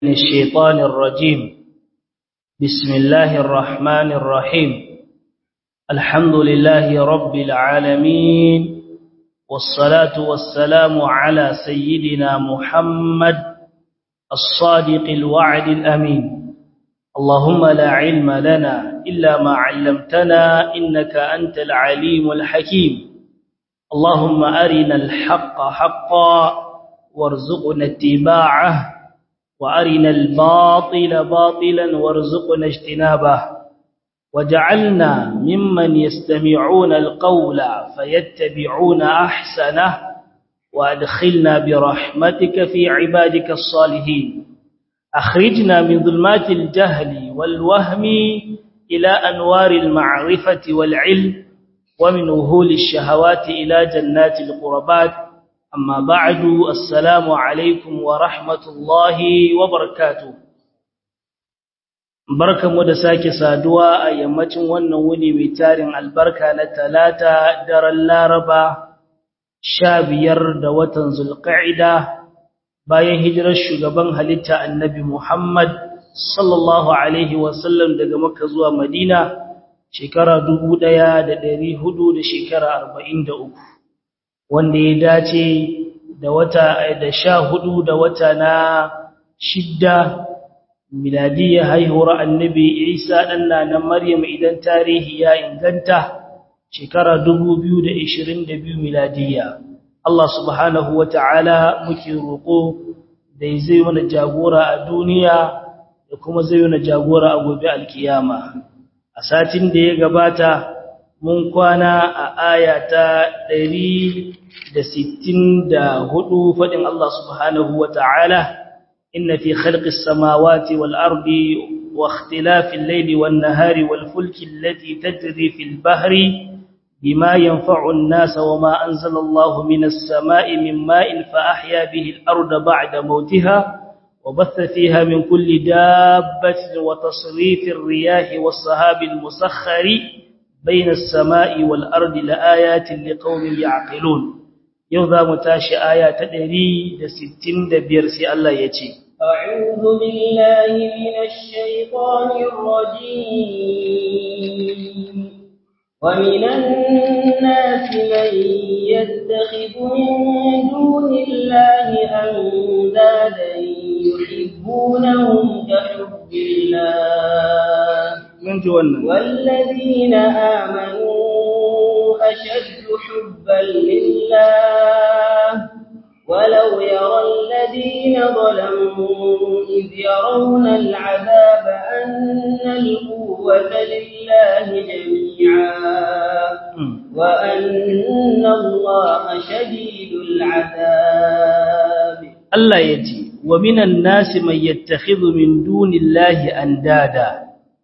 من الشيطان الرجيم بسم الله الرحمن الرحيم الحمد لله رب العالمين والصلاة والسلام على سيدنا محمد الصادق الوعد الأمين اللهم لا علم لنا إلا ما علمتنا إنك أنت العليم الحكيم اللهم أرنا الحق حقا وارزقنا اتباعه وأرنا الباطل باطلا وارزقنا اجتنابه وجعلنا ممن يستمعون القول فيتبعون أحسنه وأدخلنا برحمتك في عبادك الصالحين أخرجنا من ظلمات الجهل والوهم إلى أنوار المعرفة والعلم ومن وهول الشهوات إلى جنات القربات أما بعد السلام عليكم ورحمة الله وبركاته barkanmu da sake saduwa a yammacin wannan wuni mai tarin albarka na talata daren laraba sha biyar da watan zulqa'ida bayan hijirar shugaban halitta annabi muhammad sallallahu alaihi wasallam daga makka zuwa madina shekara dubu ɗaya da ɗari hudu da shekara arba'in da uku wanda ya dace da wata da sha hudu da wata na shidda miladiyya haihuwar annabi isa ɗanna na maryam idan tarihi ya inganta shekara 2022 miladiyya Allah subhanahu wa ta'ala muke roƙo da zai mana jagora a duniya da kuma zai mana jagora a gobe alkiyama a satin da ya gabata mun kwana a aya ta 164 faɗin Allah subhanahu wa ta'ala inna fi khalqis samawati wal ardi wa ikhtilafil layli wan nahari wal fulki allati tajri fil bahri bima yanfa'u an-nasa wama anzala Allahu minas sama'i min ma'in fa ahya bihi al-arda ba'da mawtiha وبث فيها من كل دابة وتصريف الرياح والصهاب المسخر بين السماء والأرض لآيات لقوم يعقلون يوضا متاشي آيات تدري دستين دبير سي الله يتي أعوذ بالله من الشيطان الرجيم ومن الناس من يتخذ من دون الله أندادا يحبونهم كحب الله من جوانا والذين آمنوا أشد حبا لله ولو يرى الذين ظلموا إذ يرون العذاب أن القوة لله جميعا وأن الله شديد العذاب الله يجي ومن الناس من يتخذ من دون الله أندادا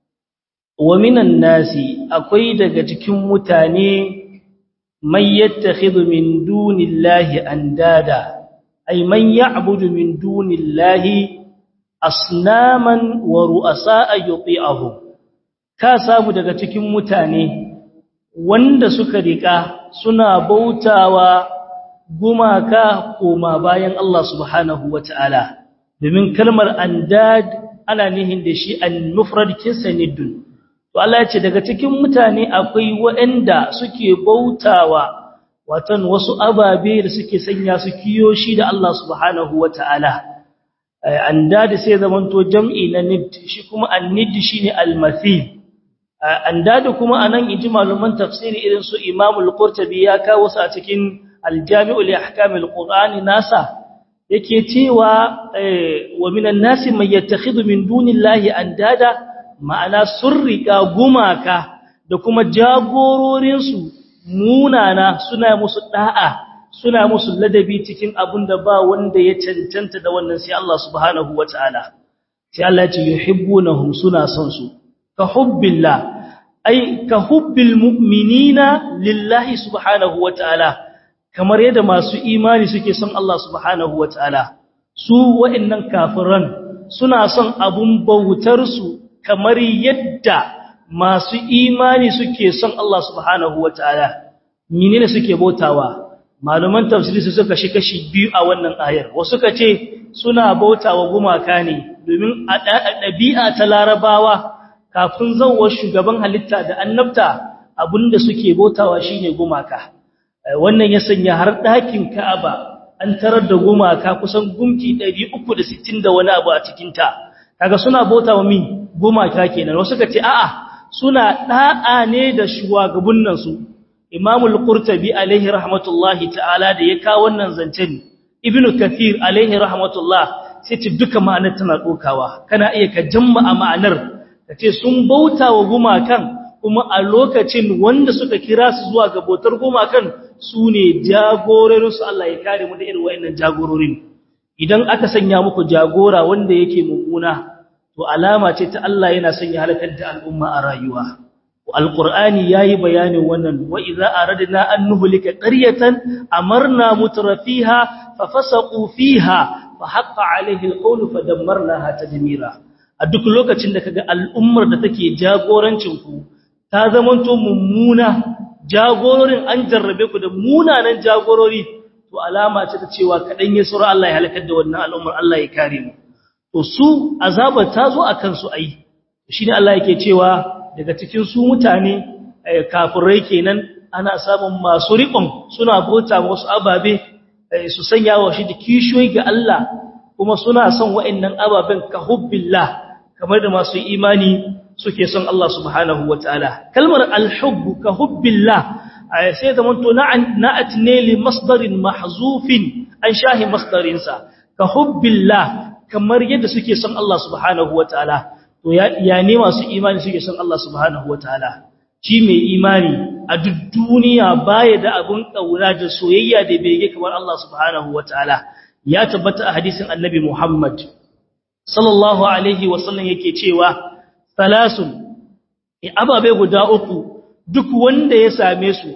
ومن الناس akwai daga cikin mutane man yattakhidhu min dunillahi andada ay man ya'budu min dunillahi asnaman wa ru'asa'a yuti'ahum ka samu daga cikin mutane wanda suka rika suna bautawa gumaka koma bayan Allah subhanahu wata'ala domin kalmar andad ana nihin da shi an-mufrad kisanidun to Allah ya ce daga cikin mutane akwai waɗanda suke bautawa watan wasu ababe da suke sanya su kiyo shi da Allah subhanahu wata'ala andad sai zamanto jam'i na nid shi kuma an-nid shine al-mathil andad kuma anan inji malaman tafsiri irin su Imam al-Qurtubi ya kawo su a cikin al-Jami'u li ahkam al-Qur'an nasa yake cewa wa minan nasi man yattakhidhu min dunillahi andada ma'ana sun riƙa gumaka da kuma jagororinsu munana suna musu ɗa'a suna musu ladabi cikin abin da ba wanda ya cancanta da wannan sai Allah subhanahu wa ta'ala sai Allah ce yuhibbunahum suna son su ka hubbillah ai ka hubbil mu'minina lillahi subhanahu wa ta'ala kamar yadda masu imani suke son Allah subhanahu wa ta'ala su wa'annan kafiran suna son abun bautar su kamar yadda masu imani suke son Allah subhanahu wa ta'ala, menene suke bautawa, malaman tafsiri su suka shi kashi biyu a wannan ayar wasu ka ce suna bautawa gumaka ne domin a ɗabi'a ta larabawa kafin zawar shugaban halitta da annabta abinda suke bautawa shine gumaka wannan ya sanya har ɗakin Ka'aba an tarar da gumaka kusan gumki 360 da wani abu a cikin ta kaga suna bautawa min gumaka kenan wasu ka ce a'a suna da'a ne da shugabannin su Imam al-Qurtubi alaihi rahmatullahi ta'ala da ya kawo wannan zancen Ibn Kathir alaihi rahmatullah sai ce duka ma'anar tana dokawa kana iya ka jama'a ma'anar kace sun bautawa gumakan kuma a lokacin wanda suka kira su zuwa ga bautar gumakan su ne jagororinsu Allah ya kare mu da irin wayannan jagororin idan aka sanya muku jagora wanda yake mummuna to alama ce ta Allah yana son ya halakar da al'umma a rayuwa alqur'ani yayi bayanin wannan wa idza aradna an nuhlika qaryatan amarna mutrafiha fafasaqu fiha fa haqqa alaihi alqawlu fadammarnaha tadmira a duk lokacin da kaga al'ummar da take jagorancin ku ta zamanto mummuna jagororin an jarrabe ku da munanan jagorori to alama ce ta cewa kadan ya sura Allah ya halakar da wannan al'ummar Allah ya kare mu to su azabar ta zo akan su ai shine Allah yake cewa daga cikin su mutane kafirai kenan ana samun masu riƙon suna bauta wasu ababe su sanya wa shi da kishoyi ga Allah kuma suna son wa'annan ababen ka hubbillah kamar da masu imani suke son Allah subhanahu wataala kalmar alhubbu ka hubbillah sai da manto na'at ne li masdarin mahzufin an shahi masdarin sa ka hubbillah kamar yadda suke son Allah subhanahu wataala to ya ne masu imani suke son Allah subhanahu wataala shi mai imani a duk duniya baya da abun kaura da soyayya da bege kamar Allah subhanahu wataala ya tabbata a hadisin annabi Muhammad sallallahu alaihi wasallam yake cewa salasun ababe guda uku duk wanda ya same su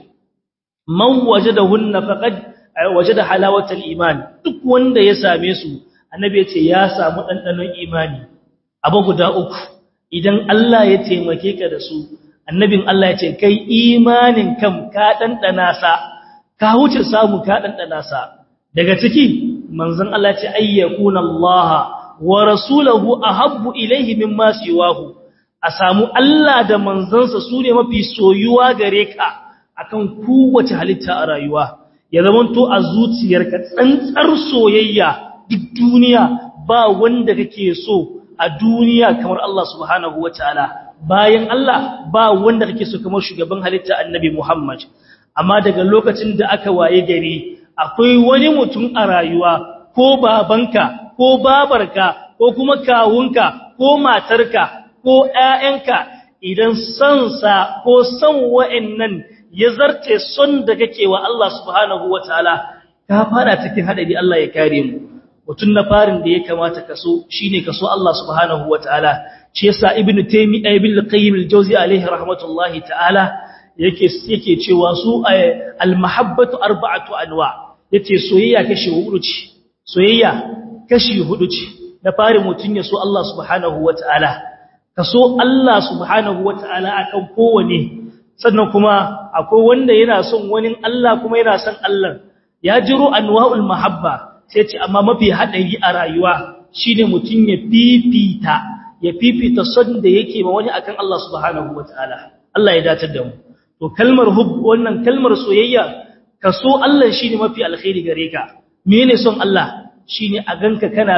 man wajadahunna faqad wajada halawatal iman duk wanda ya same su annabi ya ce ya samu dandanon imani abu guda uku idan Allah ya taimake ka da su annabin Allah ya ce kai imanin kam ka dandana sa ka wuce samu ka dandana sa daga ciki manzon Allah ya ce ayyakuna Allah wa rasuluhu ahabbu ilayhi mimma siwahu a samu Allah da manzansa su ne mafi soyuwa gare ka akan kowace halitta a rayuwa ya zamanto a zuciyarka tsantsar soyayya duk duniya ba wanda kake so a duniya kamar Allah subhanahu wataala bayan Allah ba wanda kake so kamar shugaban halitta annabi Muhammad amma daga lokacin da aka waye gari akwai wani mutum a rayuwa ko babanka ko babarka ko kuma kawunka ko matarka ko ƴaƴanka idan son sa ko son wa'annan ya zarce son da kake wa Allah subhanahu wataala ka fara cikin hadari Allah ya kare mu mutun na farin da ya kamata kaso shine kaso Allah subhanahu wataala shi yasa ibnu taymi ibn al-qayyim al-jawzi alayhi rahmatullahi ta'ala yake yake cewa su al-mahabbatu arba'atu anwa yace soyayya kashi hudu ce soyayya kashi hudu ce na farin mutun ya so Allah subhanahu wataala kaso Allah subhanahu wataala akan kowane sannan kuma akwai wanda yana son wani Allah kuma yana son Allah ya jiro anwa'ul mahabba sai ce amma mafi hadari a rayuwa shine mutun ya fifita ya fifita son da yake ma wani akan Allah subhanahu wataala Allah ya datar da mu to kalmar hub wannan kalmar soyayya kaso Allah shine mafi alkhairi gare ka menene son Allah shine a ganka kana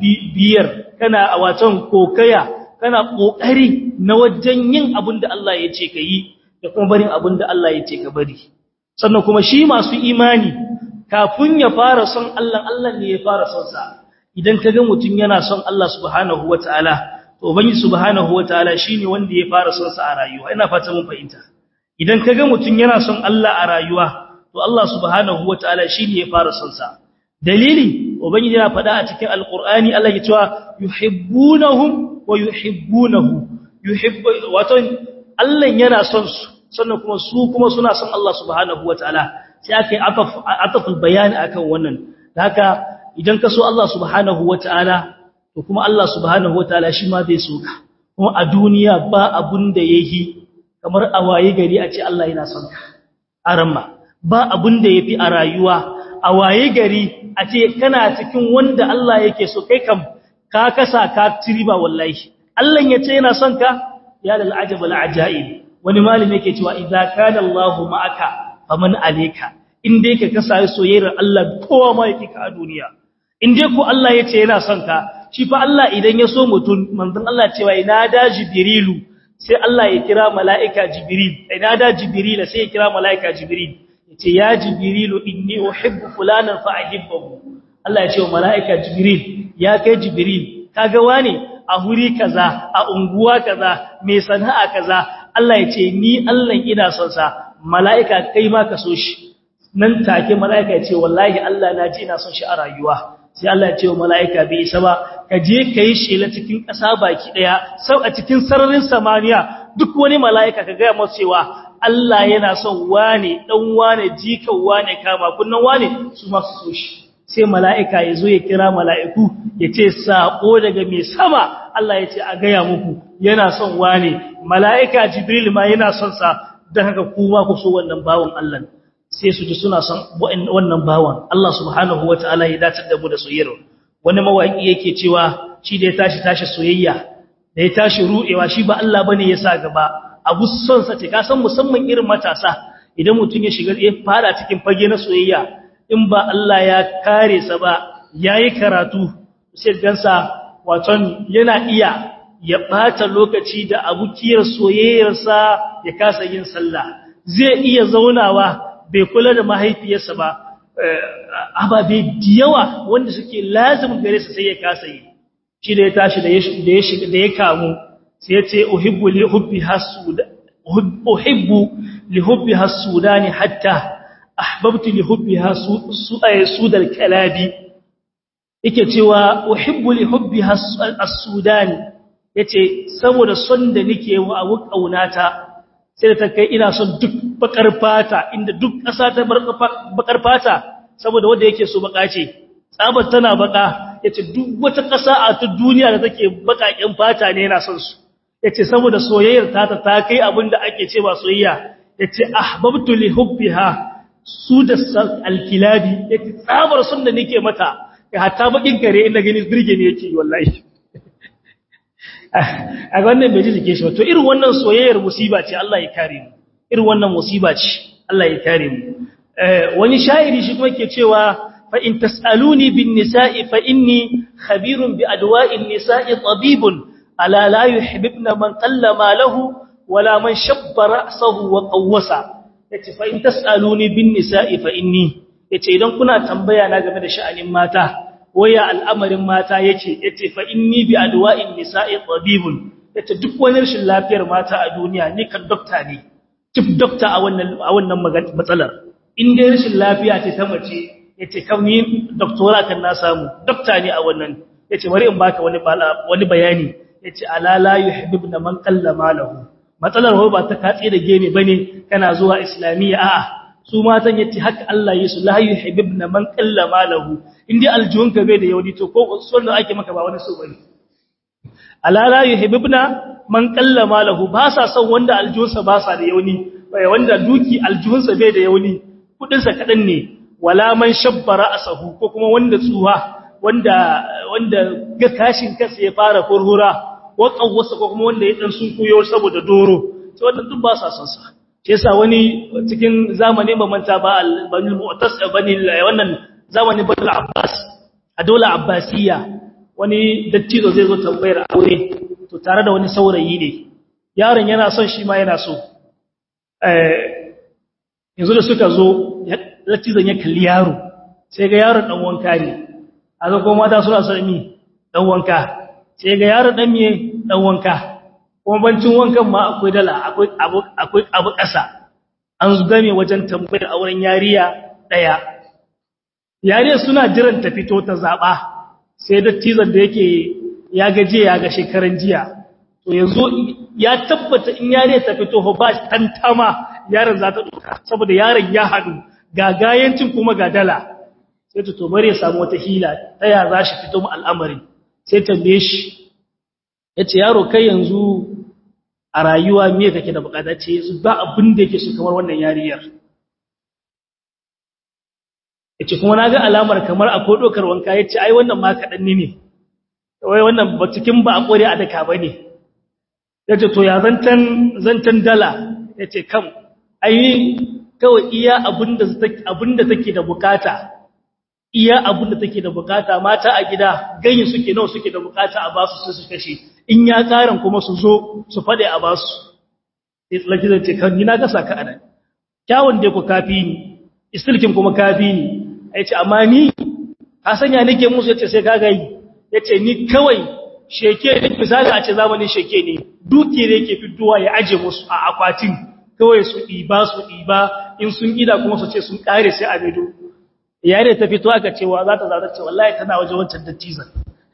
biyar kana a watan kokaya kana kokari na wajen yin abin da Allah ya ce ka yi da kuma barin abin da Allah ya ce ka bari sannan kuma shi masu imani kafin ya fara son Allah Allah ne ya fara son sa idan ka ga mutum yana son Allah subhanahu wataala to ubangi subhanahu wataala shine wanda ya fara son sa a rayuwa ina fata mun fahimta idan ka ga mutum yana son Allah a rayuwa to Allah subhanahu wataala shine ya fara son sa dalili ubangi yana faɗa a cikin alqur'ani Allah ya cewa yuhibbunahum wa yuhibbunahu yuhibbu wato Allah yana son su sannan kuma su kuma suna son Allah subhanahu wataala sai aka yi ataful bayani akan wannan haka idan ka so Allah subhanahu wataala to kuma Allah subhanahu wataala shi ma zai so ka kuma a duniya ba abun da yayi kamar a waye gari a ce Allah yana son ka aramma ba abun da yafi a rayuwa a waye gari a ce kana cikin wanda Allah yake so kai kam ka kasa ka tiriba wallahi Allah ya ce yana son ka ya lal ajab al ajaib wani malami yake cewa idza kana Allah ma'aka faman alayka in dai ka kasa soyayyar Allah kowa ma yake ka a duniya in dai ko Allah ya ce yana son ka shi fa Allah idan ya so mutum manzon Allah cewa ina da jibrilu sai Allah ya kira mala'ika jibril ina da jibrila sai ya kira mala'ika jibril yace ya jibrilu inni uhibbu fulanan fa ahibbahu Allah ya ce wa mala'ika jibril ya kai jibril kaga wane a huri kaza a unguwa kaza mai sana'a kaza Allah ya ce ni Allah ina son sa mala'ika kai ma ka so shi nan take mala'ika ya ce wallahi Allah na ji ina son shi a rayuwa sai Allah ya ce wa mala'ika bai isa ba ka je ka yi shela cikin ƙasa baki ɗaya sau a cikin sararin samaniya duk wani mala'ika ka gaya masu cewa Allah yana son wane ɗan wane jikan wane kama kunnan wane su masu so shi sai mala'ika ya zo ya kira mala'iku ya ce saƙo daga mai sama Allah ya ce a gaya muku yana son wane mala'ika jibril ma yana son sa don haka kuma ku so wannan bawan Allah sai su ji suna son wannan bawan Allah subhanahu wa ta'ala ya dace da mu da soyayyar wani mawaki yake cewa shi da ya tashi tashi soyayya da ya tashi ruɗewa shi ba Allah bane ya sa gaba abu son sa ce ka san musamman irin matasa idan mutum ya shiga ya fara cikin fage na soyayya in ba Allah ya kare sa ba yayi karatu sai gansa waton yana iya ya bata lokaci da abukiyar soyayyarsa ya kasa yin sallah zai iya zaunawa bai kula da mahaifiyarsa ba ababe yawa wanda suke lazim gare sa sai ya kasa yi shi da ya tashi da ya shiga da ya kamu sai ya ce uhibbu li hubbi hasuda uhibbu li hubbi hasudani hatta ahbabtu li hubbi hasudal kalabi yake cewa uhibbu li hubbi hasudani yace saboda son da nake wa abu kaunata sai da ta kai ina son duk bakar fata inda duk ƙasa ta bakar fata saboda wanda yake so baka ce tsabar tana baka yace duk wata ƙasa a ta duniya da take bakakin fata ne yana son su yace saboda soyayyar ta ta kai abinda ake cewa soyayya yace ahbabtu li hubbiha su da alkilabi yace tsabar son da nake mata hatta bakin kare ina gani birge ne yake wallahi a wannan bai ji jike shi ba to irin wannan soyayyar musiba ce Allah ya kare mu irin wannan musiba ce Allah ya kare mu wani sha'iri shi kuma ke cewa fa in tasaluni bin nisa'i fa inni khabirun bi adwa'in nisa'i tabibun ala la yuhibbuna man qalla malahu wala man shabba ra'sahu wa qawwasa yace fa in tasaluni bin nisa'i fa inni yace idan kuna tambaya na game da sha'anin mata waya al'amarin mata yake yace fa inni bi adwa'in nisa'i tabibun yace duk wani rashin lafiyar mata a duniya ni kan dokta ne chief doctor a wannan a wannan matsalar in dai rashin lafiya ce ta mace yace kam ni doctora kan na samu dokta ne a wannan yace bari in baka wani wani bayani yace ala la yuhibbuna man qalla malahu matsalar ho ba ta katse da gene bane kana zuwa islamiyya a'a su matan yace haka Allah yesu la yuhibbuna man qalla malahu indai aljunka bai da yauni to ko sunna ake maka ba wani so bane ala la yuhibbuna man qalla malahu ba sa son wanda aljunsa ba sa da yauni wanda duki aljunsa bai da yauni kudin sa kadan ne wala man shabbara asahu ko kuma wanda tsuha wanda wanda ga kashin kansa ya fara furhura ko kawwasa ko kuma wanda ya dan sunkuyo saboda doro sai wannan duk ba sa son sa shi yasa wani cikin zamanin mamanta ba al-banil mu'tas bani wannan zamanin bani abbas a dole abbasiyya wani dattijo zai zo tambayar aure to tare da wani saurayi ne yaron yana son shi ma yana so eh yanzu da suka zo dattizon ya kalli yaro sai ga yaron dan wanka ne a ga kuma mata suna son mi dan wanka sai ga yaron dan miye dan wanka kuma bancin wankan ma akwai dala akwai abu akwai abu ƙasa an game wajen tambayar auren yariya daya yariya suna jiran ta fito ta zaba sai dattizan da yake ya gaje ya ga shekaran jiya to yanzu ya tabbata in yariya ta fito ba tantama yaron za ta duka saboda yaron ya hadu ga gayancin kuma ga dala sai ta to bari ya samu wata hila ta ya za shi fito mu al'amari sai tambaye shi yace yaro kai yanzu a rayuwa me kake da bukata ce yanzu ba abin da yake so kamar wannan yariyar yace kuma naga alamar kamar akwai dokar wanka yace ai wannan ma kadan ne wai wannan ba cikin ba a kore a daka bane yace to ya zantan zantan dala yace kam ai kawai iya abinda abinda take da bukata iya abinda take da bukata mata a gida ganyi suke nawa suke da bukata a basu su su kashe in ya karan kuma su zo su fade a basu sai tsalaki zai ce kan ni na gasa ka anan kyawun dai ku kafi ni istilkin kuma kafi ni yace amma ni ka sanya nake musu yace sai ka gayi yace ni kawai sheke ne misali a ce zamanin sheke ne duki ne yake fitowa ya aje musu a akwatin kawai su ɗiba su ɗiba in sun gida kuma su ce sun ƙare sai a medo yare ta fito aka cewa za ta zarar ce wallahi tana waje wancan dattizan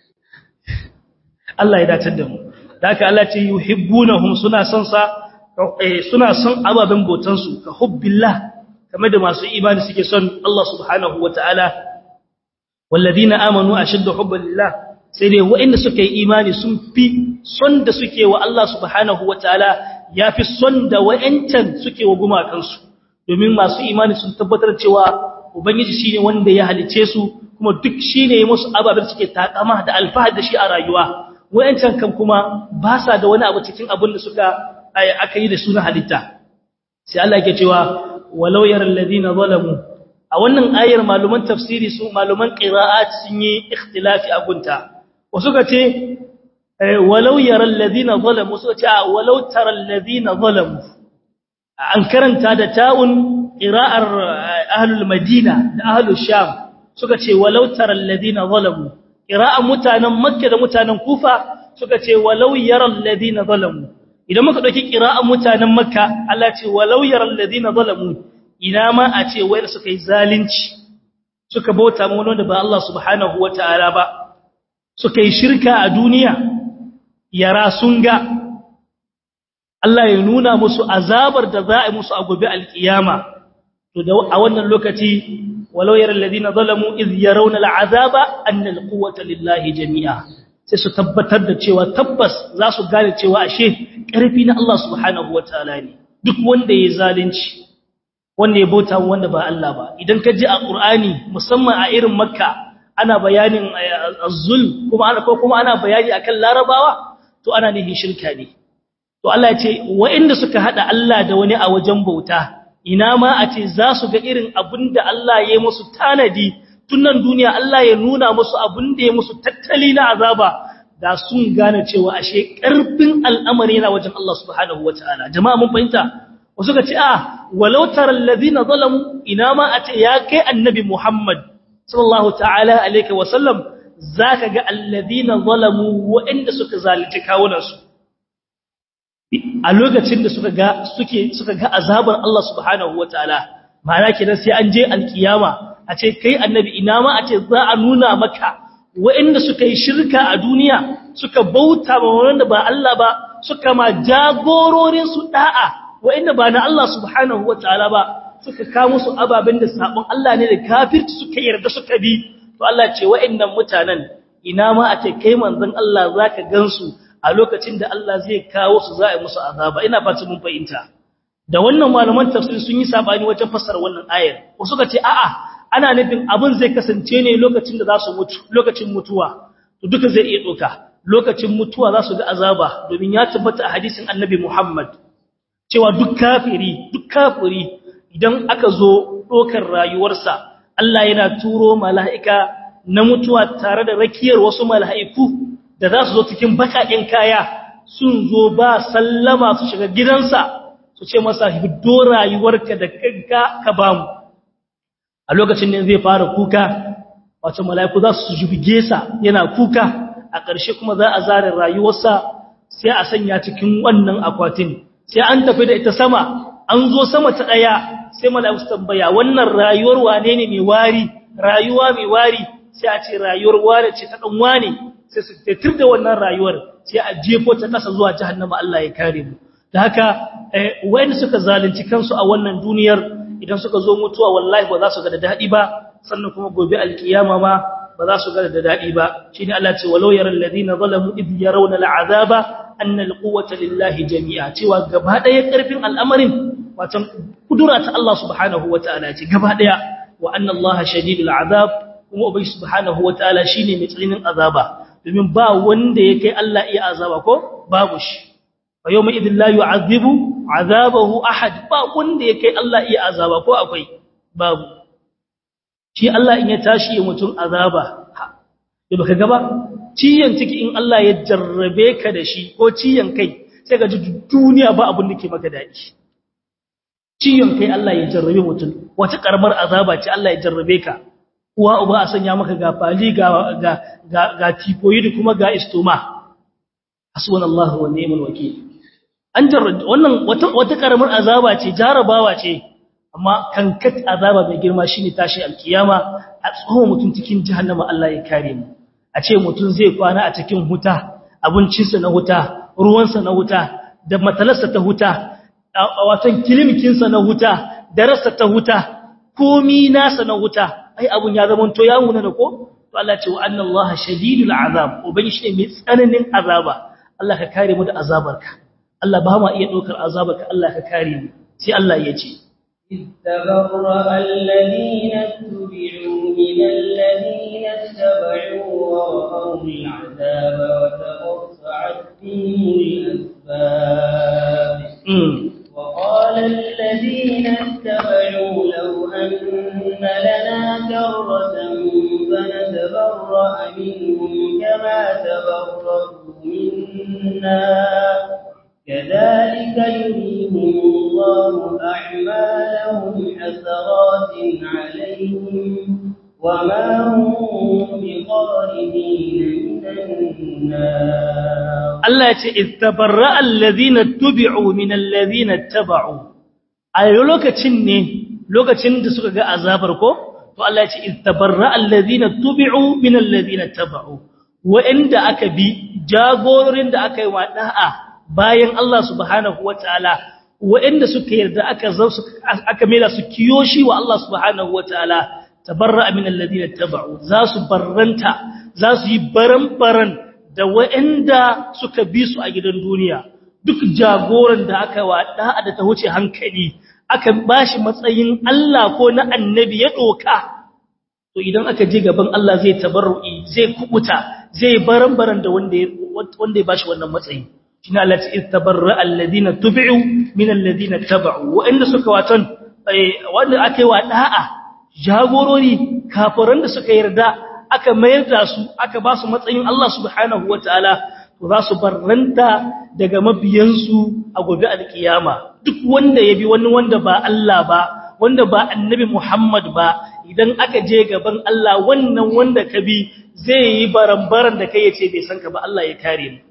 Allah ya dace da mu da haka Allah ce yuhibbunahum suna son sa suna son ababen botan su ka hubbillah kamar da masu imani suke son Allah subhanahu wataala walladina amanu ashaddu hubban lillah sai dai waɗanda suka yi imani sun fi son da suke wa Allah subhanahu wataala yafi son da wayancan suke wa gumakansu domin masu imani sun tabbatar cewa ubangiji shine wanda ya halice su kuma duk shine musu ababen suke takama da alfahari da shi a rayuwa wayancan kan kuma ba sa da wani abu cikin abin da suka aka yi da suna halitta sai Allah yake cewa walau yaral ladina zalamu a wannan ayar maluman tafsiri su maluman qira'at sun yi ikhtilafi a gunta wasu ka ce walau yaral ladina zalamu suka ce walau taral ladina zalamu an karanta da ta'un qira'ar ahlul madina da ahlul sham suka ce walau taral ladina zalamu qira'an mutanen makka da mutanen kufa suka ce walau yaral ladina zalamu idan muka dauki qira'an mutanen makka Allah ce walau yaral ladina zalamu ina ma a ce wayar suka yi zalunci suka bauta mu wanda ba Allah subhanahu wataala ba suka yi shirka a duniya yara sun ga Allah ya nuna musu azabar da za a yi musu a gobe alkiyama to da a wannan lokaci walau yaral ladina zalamu iz yarawna al'azaba anna alquwwata lillahi jami'a sai su tabbatar da cewa tabbas za su gane cewa ashe ƙarfi na Allah subhanahu wataala ne duk wanda ya zalunci wanda ya bauta wanda ba Allah ba idan ka ji a Qur'ani musamman a irin Makka ana bayanin az-zulm kuma ana ko kuma ana bayani akan Larabawa to ana nihin shirka ne to Allah ya ce wa'inda suka hada Allah da wani a wajen bauta ina ma a ce za su ga irin abinda Allah ya yi musu tanadi tunan duniya Allah ya nuna musu abinda ya musu tattali na azaba da sun gane cewa ashe karfin al'amari yana wajen Allah subhanahu wataala jama'a mun fahimta wasu ka ce a walau taral ladina zalamu ina ma a ce ya kai annabi Muhammad sallallahu ta'ala alaihi wa sallam zaka ga alladina zalamu wa'inda suka zalunci kawunansu a lokacin da suka ga suke suka ga azabar Allah subhanahu wataala ma'ana kenan sai an je alkiyama a ce kai annabi ina ma a ce za a nuna maka wa'inda suka yi shirka a duniya suka bauta ma wanda ba Allah ba suka ma jagororin su da'a wa'inda ba na Allah subhanahu wataala ba suka kawo musu ababen da sabon Allah ne da kafirci suka yarda suka bi to Allah ce wa'innan mutanen ina ma a ce kai manzon Allah zaka gansu a lokacin da Allah zai kawo su za a yi musu azaba ina fata mun fahimta da wannan malaman tafsir sun yi sabani wajen fassara wannan ayar wasu ka ce a'a ana nufin abin zai kasance ne lokacin da za su mutu lokacin mutuwa to duka zai iya doka lokacin mutuwa za su ga azaba domin ya tabbata a hadisin annabi Muhammad cewa duk kafiri duk kafiri idan aka zo dokar rayuwarsa Allah yana turo mala'ika na mutuwa tare da rakiyar wasu mala'iku da za su zo cikin bakaƙen kaya sun zo ba sallama su shiga gidansa su ce masa hiddo rayuwarka da kanka ka ba mu a lokacin ne zai fara kuka wato mala'iku za su jibge sa yana kuka a ƙarshe kuma za a zare rayuwarsa sai a sanya cikin wannan akwatin sai an tafi da ita sama an zo sama ta ɗaya sai mala'iku su tambaya wannan rayuwar wane ne mai wari rayuwa mai wari sai a ce rayuwar wane ce ta ɗan wane sai su tatir da wannan rayuwar sai a jefo ta kasa zuwa jahannama Allah ya kare mu da haka wayanda suka zalunci kansu a wannan duniyar idan suka zo mutuwa wallahi ba za su ga da dadi ba sannan kuma gobe alkiyama ma ba za su ga da dadi ba shine Allah ce walau yaral ladina zalamu id yarawna al'azaba anna alquwwata lillahi jami'a cewa gaba daya karfin al'amarin wato kudura ta Allah subhanahu wataala ce gaba daya wa anna allaha shadidul azab kuma ubai subhanahu wataala shine mai tsananin azaba domin ba wanda ya kai Allah iya azaba ko babu shi fa yawma idhil la yu'adhibu azabahu ahad ba wanda ya kai Allah iya azaba ko akwai babu shi Allah in ya tashi ya mutum azaba da baka gaba ciyan ciki in Allah ya jarrabe ka da shi ko ciyan kai sai ka ji duniya ba abin da ke maka daɗi ciyan kai Allah ya jarrabe mutum wata karamar azaba ce Allah ya jarrabe ka uwa uba a sanya maka ga fali ga ga ga, ga tifoid kuma ga istoma hasbunallahu wa ni'mal wakeel an jarrabe wannan wata wata karamar azaba ce jarabawa ce amma kankat azaba mai girma shine tashi alkiyama a tsohon mutum cikin jahannama Allah ya kare mu a ce mutum zai kwana a cikin huta abincinsa na huta ruwansa na huta da matalarsa ta huta watan kilimikinsa na huta darasa ta huta komi nasa na huta ai abun ya zama to ya muna da ko to Allah ce wa anna Allah shadidul azab ubangi shi mai tsananin azaba Allah ka kare mu da azabarka Allah ba ma iya dokar azabarka Allah ka kare mu sai Allah ya ce إذ تبرأ الذين اتبعوا من الذين اتبعوا ورأوا العذاب وتقطعت بهم الأسباب وقال الذين اتبعوا لو أن لنا كرة فنتبرأ منهم كما تبرأوا منا كذلك يريهم الله أعمالهم حسرات عليهم وما هم بخارجين من النار الله يتبرأ الذين اتبعوا من الذين اتبعوا a lokacin ne lokacin da suka ga azabar ko to Allah ya ce istabarra alladhina tubi'u min alladhina taba'u wa'inda aka bi jagororin da aka yi wa da'a bayan Allah subhanahu wataala wa'inda suka yarda aka zo aka mela su kiyoshi wa Allah subhanahu wataala tabarra min alladhina taba'u za su barranta za su yi baran-baran da wa'inda suka bi su a gidan duniya duk jagoran da aka wa da'a da ta wuce hankali aka bashi matsayin Allah ko na annabi ya doka to idan aka je gaban Allah zai tabarru'i zai kubuta zai baran-baran da wanda wanda ya bashi wannan matsayi shine Allah ya istabarra alladhina tubi'u min alladhina taba'u wa inda suka watan wanda aka yi wa da'a jagorori kafiran da suka yarda aka mayar da su aka ba su matsayin Allah subhanahu wataala to za su barranta daga mabiyansu a gobe alkiyama duk wanda ya bi wani wanda ba Allah ba wanda ba annabi Muhammad ba idan aka je gaban Allah wannan wanda ka bi zai yi barambaran da kai yace bai san ka ba Allah ya kare mu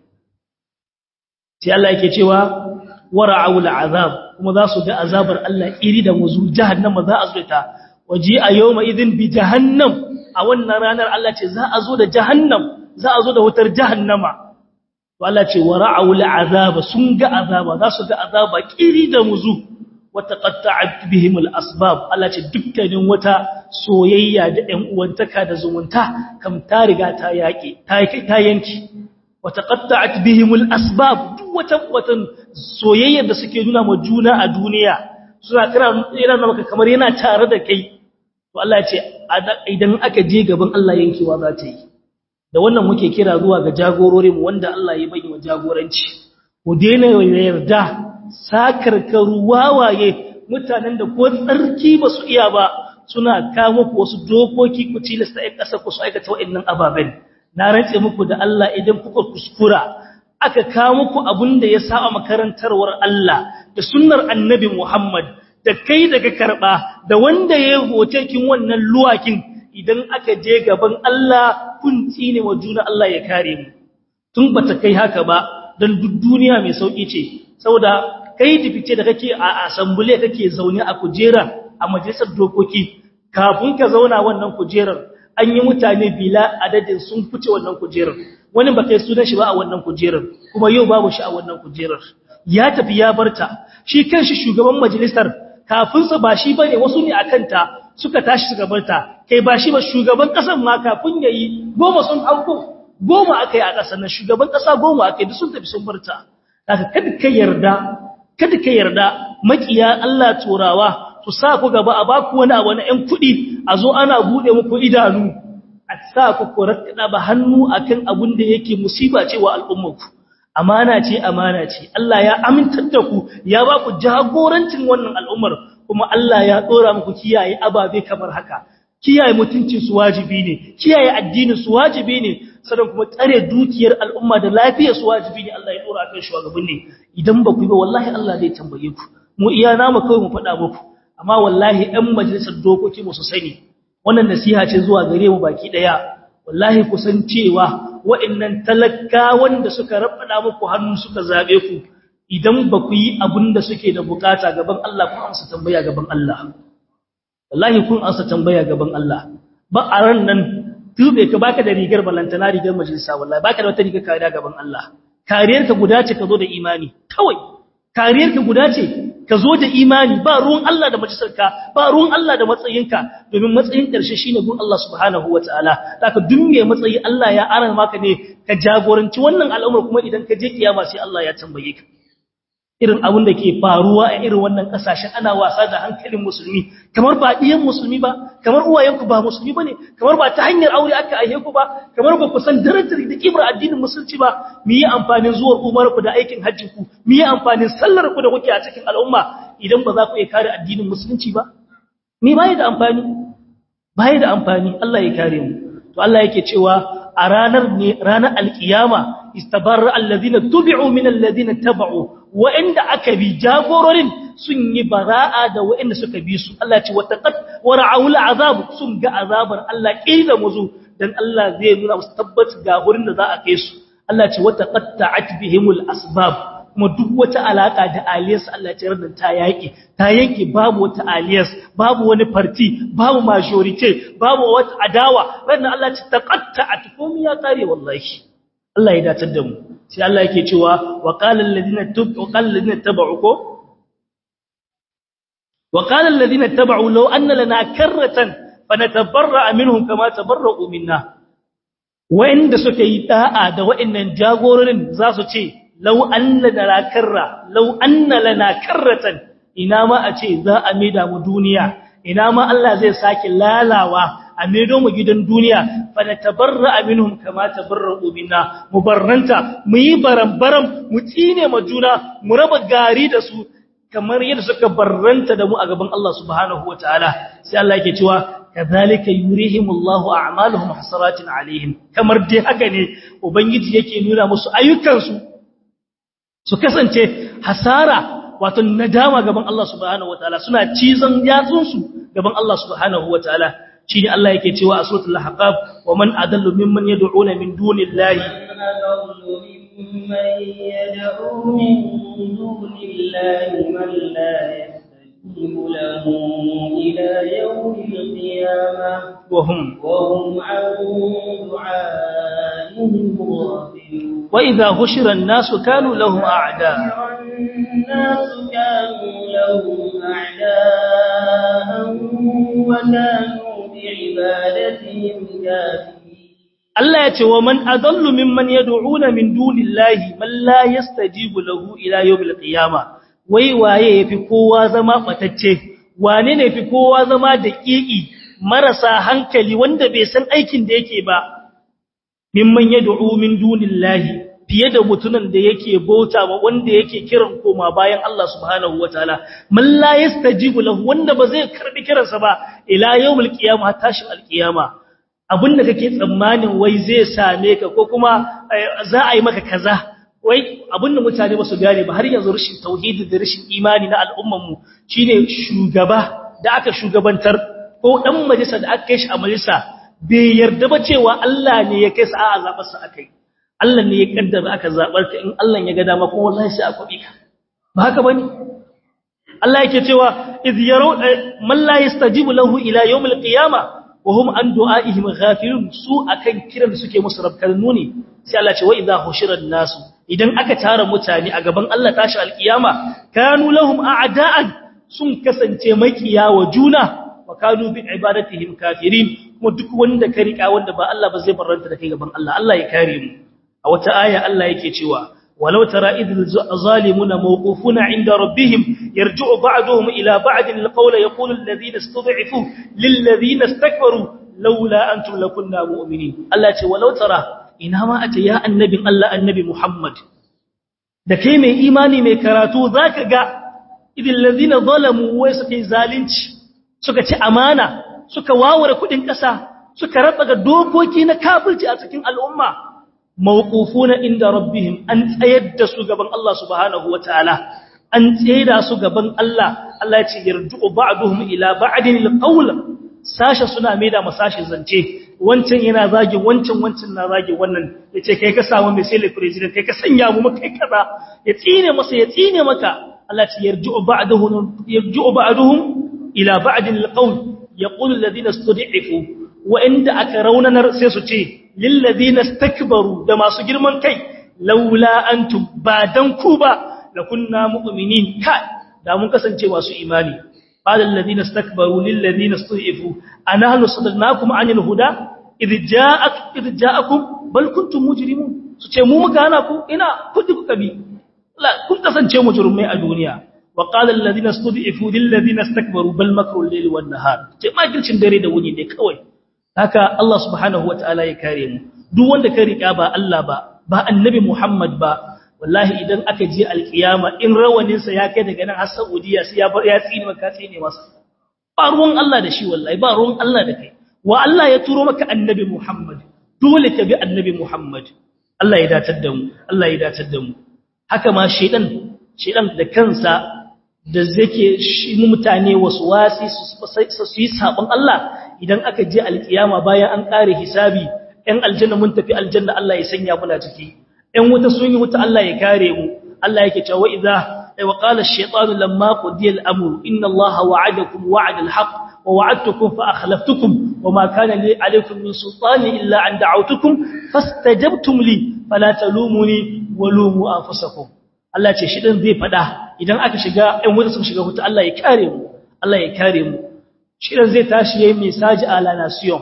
sai Allah yake cewa wara'ul azab kuma za su ga azabar Allah iri da muzu jahannama za a zo ta waji a yawma idin bi jahannam a wannan ranar Allah ce za a zo da jahannam za a zo da wutar jahannama to Allah ce wara'ul azaba sun ga azaba za su ga azaba kiri da muzu wata qatta'at bihim al-asbab Allah ce dukkanin wata soyayya da ɗan uwantaka da zumunta kam ta riga ta yake ta ta yanki wata qatta'at bihim al-asbab duk wata watan soyayya da suke nuna ma juna a duniya suna kira yana maka kamar yana tare da kai to Allah ya ce idan aka je gaban Allah yankewa za ta yi da wannan muke kira zuwa ga jagororinmu wanda Allah ya bayyana jagoranci ku daina yarda sakarkaru wawaye mutanen da ko tsarki ba su iya ba suna kawo muku wasu dokoki ku tilasta ɗan ƙasa ku su aikata waɗannan ababen na rantse muku da Allah idan kuka kuskura aka kawo muku abin da ya saba makarantarwar Allah da sunnar annabi Muhammad da kai daga karɓa da wanda ya hoce kin wannan luwakin idan aka je gaban Allah kun tsine wa juna Allah ya kare mu tun bata kai haka ba dan duk duniya mai sauki ce saboda kai difice da kake a assembly kake zaune a kujera a majalisar dokoki kafin ka zauna wannan kujerar an yi mutane bila adadin sun fice wannan kujerar wani ba kai sunan shi ba a wannan kujerar kuma yau babu shi a wannan kujerar ya tafi ya barta shi kanshi shugaban majalisar kafin sa ba shi bane wasu ne akan ta suka tashi suka barta kai ba shi ba shugaban kasan ma kafin yayi goma sun hauko goma akai a kasan nan shugaban kasa goma akai duk sun tafi sun barta haka kada ka yarda kada ka yarda makiya Allah turawa su sa ku gaba a baku wani abu na ƴan kuɗi a zo ana bude muku idanu a sa ku ku rakkada ba hannu akan abin da yake musiba ce wa al'ummarku amana ce amana ce Allah ya amintar da ku ya ba ku jagorancin wannan al'ummar kuma Allah ya dora muku kiyaye ababe kamar haka kiyaye mutuncin su wajibi ne kiyaye addinin su wajibi ne sannan kuma tsare dukiyar al'umma da lafiyar su wajibi ne Allah ya dora kan shugaban ne idan ba ku yi ba wallahi Allah zai tambaye ku mu iya namu kawai mu faɗa muku amma wallahi ɗan majalisar dokoki mu su sani wannan nasiha ce zuwa gare mu baki daya wallahi kusan cewa wa'annan talakawan da suka rabbada muku hannu suka zabe ku idan ba ku yi abin da suke da bukata gaban Allah kun amsa tambaya gaban Allah wallahi kun amsa tambaya gaban Allah ba a ran nan tube ka baka da rigar balantana rigar majalisa wallahi baka da wata rigar kariya gaban Allah kariyar ka guda ce ka zo da imani kawai kariyar ka guda ce ka zo da imani ba ruwan Allah da majalisarka ba ruwan Allah da matsayinka domin matsayin ƙarshe shine gun Allah subhanahu wataala zaka dunne matsayi Allah ya aran maka ne ka jagoranci wannan al'umar kuma idan ka je kiyama sai Allah ya tambaye ka irin abin da ke faruwa a irin wannan kasashen ana wasa da hankalin musulmi kamar ba diyan musulmi ba kamar uwayenku ba musulmi bane kamar ba ta hanyar aure aka aihe ku ba kamar ba ku san darajar da kimar addinin musulunci ba mu yi amfanin zuwar umar ku da aikin hajjin ku mu yi amfanin sallar ku da kuke a cikin al'umma idan ba za ku iya kare addinin musulunci ba me bai da amfani bai da amfani Allah ya kare mu to Allah yake cewa a ranar ne ranar alkiyama istabarra allazina tubi'u min allazina taba'u wa'inda aka bi jagororin sun yi bara'a da wa'inda suka bi su Allah ce wataqat wara'ul azab sun ga azabar Allah kila muzu dan Allah zai nuna musu tabbat ga gurin da za a kai su Allah ce wataqatta'at bihimul asbab kuma duk wata alaka da aliyas Allah ce ranar ta yaki ta yanke babu wata aliyas babu wani party babu majority babu wata adawa ranar Allah ce taqatta'at komai ya kare wallahi Allah ya datar da mu sai Allah yake cewa wa qala alladhina tub wa qala alladhina tabu ko wa qala alladhina tabu law anna lana karratan fanatabarra minhum kama tabarra'u minna wa'inda suka yi da'a da wa'annan jagororin za su ce law anna lana karra law anna lana karratan ina ma a ce za a maida mu duniya ina ma Allah zai sake lalawa a maido mu gidan duniya fa na tabarra minhum kama tabarra'u minna mubarranta mu yi barambaram mu tsine ma juna mu raba gari da su kamar yadda suka barranta da mu a gaban Allah subhanahu wataala sai Allah yake cewa kadhalika yurihimullahu a'maluhum hasaratin alaihim kamar dai haka ne ubangiji yake nuna musu ayyukan su su kasance hasara wato nadama gaban Allah subhanahu wataala suna cizon yatsun su gaban Allah subhanahu wataala shine Allah yake cewa a suratul ahqaf wa man adallu mimman yad'una min dunillahi ممن يدعو من دون الله من لا يستجيب له إلى يوم القيامة وهم وهم عن دعائهم غافلون وإذا هشر الناس كانوا لهم أعداء الناس كانوا لهم أعداء وكانوا بعبادتهم كافرين Allah ya ce wa man adallu mimman yad'una min dunillahi man la yastajibu lahu ila yawmil qiyama wai waye yafi kowa zama batacce wane ne yafi kowa zama daƙiƙi marasa hankali wanda bai san aikin da yake ba mimman yad'u min dunillahi fiye da mutunan da yake bauta ba wanda yake kiran koma bayan Allah subhanahu wataala man la yastajibu lahu wanda ba zai karbi kiransa ba ila yawmil qiyama tashi alqiyama abinda kake tsammanin wai zai same ka ko kuma za a yi maka kaza wai abinda mutane ba su gane ba har yanzu rashin tauhidi da rashin imani na al'umman mu shine shugaba da aka shugabantar ko dan majalisa da aka kai shi a majalisa bai yarda ba cewa Allah ne ya kai sa a zabar sa akai Allah ne ya kaddara aka zabar ka in Allah ya ga dama kuma wallahi sai a kwabi ka ba haka bane Allah yake cewa iz yaru man la yastajibu lahu ila yawmil qiyamah وهم عن دعائهم غافلون su akan kiran da suke musu rabkalnu ne sai Allah ce wa idha hushiran nasu idan aka tara mutane a gaban Allah tashi alkiyama kanu lahum a'da'an sun kasance makiya wa juna wa kanu bi ibadatihim kafirin kuma duk wanda ka rika wanda ba Allah ba zai barranta da kai gaban Allah Allah ya kare mu a wata aya Allah yake cewa ولو ترى إذ الظالمون موقوفون عند ربهم يرجع بعضهم إلى بعض القول يقول الذين استضعفوا للذين استكبروا لولا أنتم لكنا مؤمنين الله ce walau tara ina ma ace ya annabin Allah annabi Muhammad da kai mai imani mai karatu zaka ga idil ladina zalamu wai suka yi zalunci suka ci amana suka waware kudin kasa suka raba ga dokoki na kafirci a cikin al'umma mawqufuna inda rabbihim an tsayar da su gaban Allah subhanahu wataala an tsayar su gaban Allah Allah ya ce yarju'u ba'duhum ila ba'din alqawl sashe suna maida masashe zance wancan yana zagi wancan wancan na zagi wannan yace kai ka samu mai sai president kai ka sanya mu kai kaza ya tsine masa ya tsine maka Allah ya ce yarju'u ba'duhum yarju'u ba'duhum ila ba'din alqawl yaqulu alladhina istud'ifu wa inda aka raunanar sai su ce lillazina stakbaru da masu girman kai laula antum ba dan ku ba lakunna mu'minin ka da mun kasance masu imani qala allazina stakbaru lillazina stu'ifu anahnu sadalnakum anil huda idh ja'ak idh ja'akum bal kuntum mujrimun su ce mu muka hana ku ina kudi kuka bi la kun kasance mujrimai a duniya wa qala allazina stu'ifu lillazina stakbaru bal makru al-layli wan nahar ce makircin dare da wuni ne kawai haka Allah subhanahu wataala ya kare mu duk wanda ka rika ba Allah ba ba annabi Muhammad ba wallahi idan aka je alkiyama in rawanin sa ya kai daga nan har Saudiya sai ya bar ya tsine maka tsine masa ba ruwan Allah da shi wallahi ba ruwan Allah da kai wa Allah ya turo maka annabi Muhammad dole ka bi annabi Muhammad Allah ya datar da mu Allah ya datar da mu haka ma shedan shedan da kansa da zake shi mutane wasu wasi su yi sabon Allah idan aka je alkiyama bayan an kare hisabi ɗan aljanna mun tafi aljanna Allah ya sanya muna ciki ɗan wuta sun yi wuta Allah ya kare mu Allah yake cewa idza wa qala ash-shaytanu lamma qudiya al-amru inna Allaha wa'adakum wa'ada al-haqq wa wa'adtukum fa akhlaftukum wama kana li alaykum min sultani illa an da'awtukum fastajabtum li fala talumuni wa lumu anfusakum Allah ce shi dan zai fada idan aka shiga ɗan wuta sun shiga wuta Allah ya kare mu Allah ya kare mu shi dan zai tashi yayin message a la nation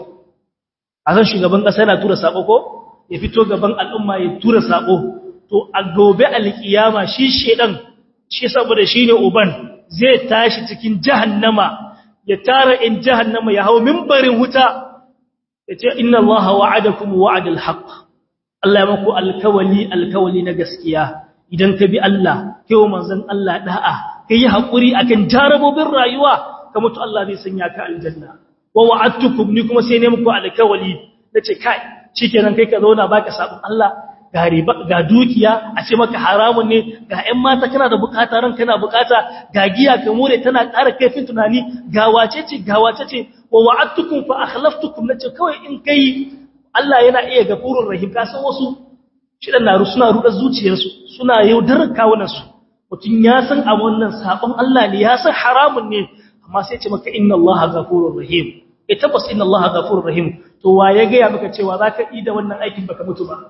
a san shugaban kasa yana tura sako ko ya fito gaban al'umma ya tura sako to a gobe alkiyama shi shedan shi saboda shine uban zai tashi cikin jahannama ya tara in jahannama ya hawo minbarin huta yace inna allaha wa'adakum wa'adal haqq Allah ya maku alkawali alkawali na gaskiya idan ka bi Allah kai wa manzon Allah da'a kai yi hakuri akan jarabobin rayuwa ka mutu Allah zai sanya ka aljanna wa wa'adtukum ni kuma sai ne muku alkawali nace kai shikenan kai ka zauna baka sabon Allah ga riba ga dukiya a ce maka haramun ne ga ƴan mata kana da bukata ran kana bukata ga giya ka more tana ƙara kaifin tunani ga wace ce ga wace ce wa wa'adtukum fa akhlaftukum nace kawai in kai Allah yana iya gafurur rahim ka san wasu shidan naru suna ruɗa zuciyarsu suna yaudarar kawunansu mutum ya san a wannan sabon Allah ne ya san haramun ne amma sai ce maka inna Allah ghafurur rahim eh tabbas inna Allah ghafurur rahim to wa ya ga ya maka cewa zaka yi da wannan aikin baka mutu ba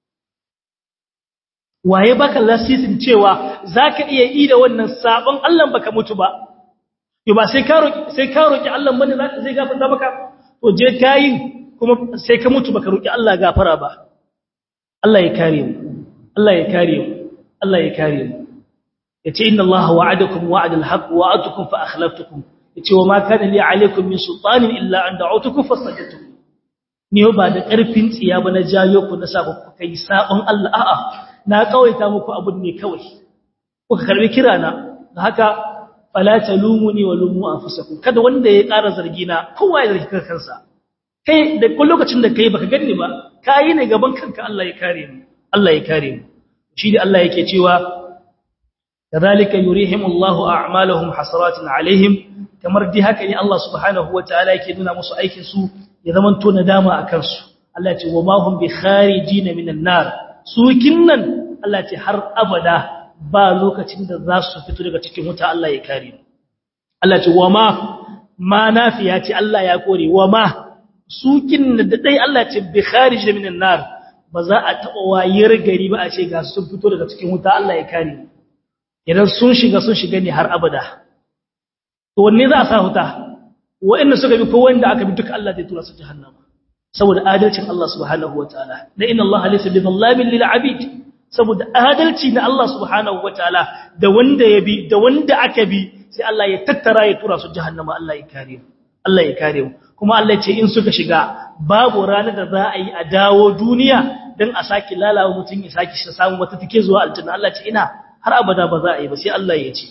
waye baka lasisin cewa zaka iya yi da wannan sabon Allah baka mutu ba yo ba sai ka roki sai ka roki Allah bane zaka zai gafarta maka to je kayin kuma sai ka mutu baka roki Allah gafara ba Allah ya kare mu Allah ya kare mu Allah ya kare mu yace inna Allah wa'adakum wa'adal haqq wa'atukum fa akhlaftukum yace wa ma kana li alaykum min sultanin illa an da'utukum fastajabtum ni ba da karfin tsiya ba na jayo ku na sa ku kai sabon Allah a'a na kawaita muku abun ne kawai kuka karbi kira na da haka fala talumuni wa lumu anfusakum kada wanda ya ƙara zargi na kowa ya zargi kansa kai da kun lokacin da kai baka ganni ba kai ne gaban kanka Allah ya kare mu Allah ya kare mu shi da Allah yake cewa kadhalika yurihimullahu a'malahum hasaratin alaihim kamar dai haka ne Allah subhanahu wataala yake nuna musu aikin su ya zaman to nadama akan su Allah ya ce wa ma hum bi kharijin minan nar su kinnan Allah ya ce har abada ba lokacin da za su fito daga cikin wuta Allah ya kare mu Allah ya ce wa ma ma nafiya ce Allah ya kore wa ma sukin da dai Allah ce bi kharij minan nar ba za a taba wayar gari ba a ce ga sun fito daga cikin wuta Allah ya kare idan sun shiga sun shiga ne har abada to wanne za a sa wuta wa'anda suka bi ko wanda aka bi duka Allah zai tura su jahannama saboda adalcin Allah subhanahu wataala da inna Allah laysa bi dhallamin lil abid saboda adalci na Allah subhanahu wataala da wanda ya bi da wanda aka bi sai Allah ya tattara ya tura su jahannama Allah ya kare mu Allah ya kare mu kuma Allah ya ce in suka shiga babu ranar da za a yi a dawo duniya dan a saki lalawa mutum ya saki shi samu wata take zuwa aljanna Allah ce ina har abada ba za a yi ba sai Allah ya ce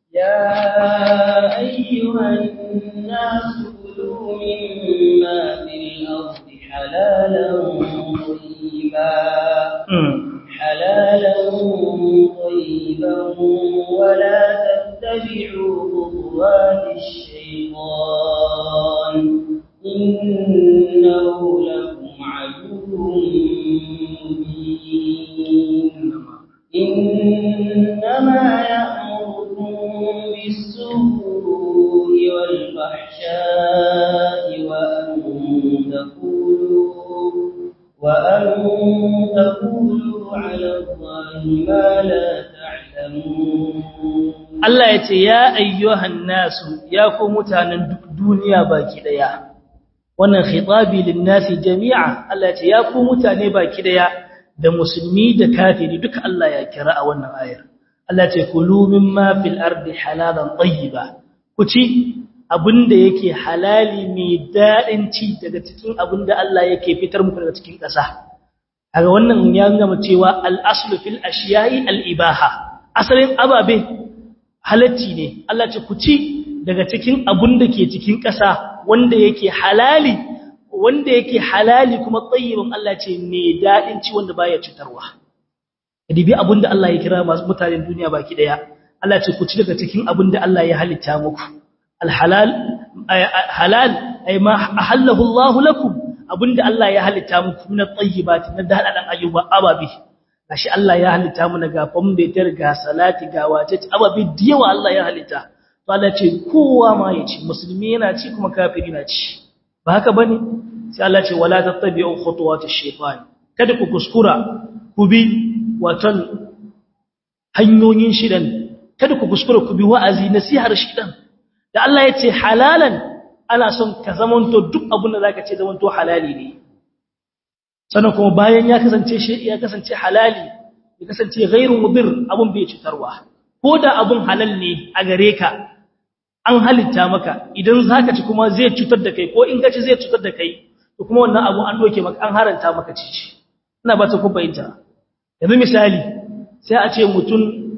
يا أيها الناس كلوا مما في الأرض حلالا طيبا حلالا طيبا ولا تتبعوا خطوات الشيطان إنه لكم عدو مبين إنما يأمركم بالسوء والفحشاء وأن تقولوا وأن تقولوا على الله ما لا تعلمون Allah ya ce ya ayyuhan nasu ya ku mutanen duniya baki daya wannan khitabi lin nasi jami'a Allah ya ce ya ku mutane baki daya da musulmi da kafiri duka Allah ya kira a wannan ayar Allah ce kulu mimma fil ardi halalan tayyiba ku ci abinda yake halali mai dadin ci daga cikin abinda Allah yake fitar muku daga cikin ƙasa kaga wannan ya nuna cewa al aslu fil ashiya'i al ibaha asalin ababe halacci ne Allah ce ku ci daga cikin abinda ke cikin ƙasa wanda yake halali wanda yake halali kuma tsayyibin Allah ce mai daɗin ci wanda baya cutarwa dibi abinda Allah ya kira masu mutanen duniya baki daya Allah ce ku ci daga cikin abinda Allah ya halitta muku alhalal halal ay ma ahallahu Allah lakum abinda Allah ya halitta muku min at-tayyibati na daladan ayyuba ababi gashi Allah ya halitta mu ga fambetar ga salati ga wace ababi diyawa Allah ya halitta to Allah ce kowa ma ya ci musulmi yana ci kuma kafiri na ci ba haka bane sai Allah ce wala tattabi'u khutuwatish shaytan kada ku kuskura ku bi watan hanyoyin shidan kada ku kuskura ku bi wa'azi nasihar shidan da Allah ya ce halalan ana son ka zamanto duk abin da zaka ce zamanto halali ne sannan kuma bayan ya kasance shi ya kasance halali ya kasance ghairu mudir abun bai cutarwa ko da abun halal ne a gare ka an halitta maka idan zaka ci kuma zai cutar da kai ko in ka ci zai cutar da kai to kuma wannan abu an doke maka an haranta maka ci ina ba ta ku bayyana yanzu misali sai a ce mutum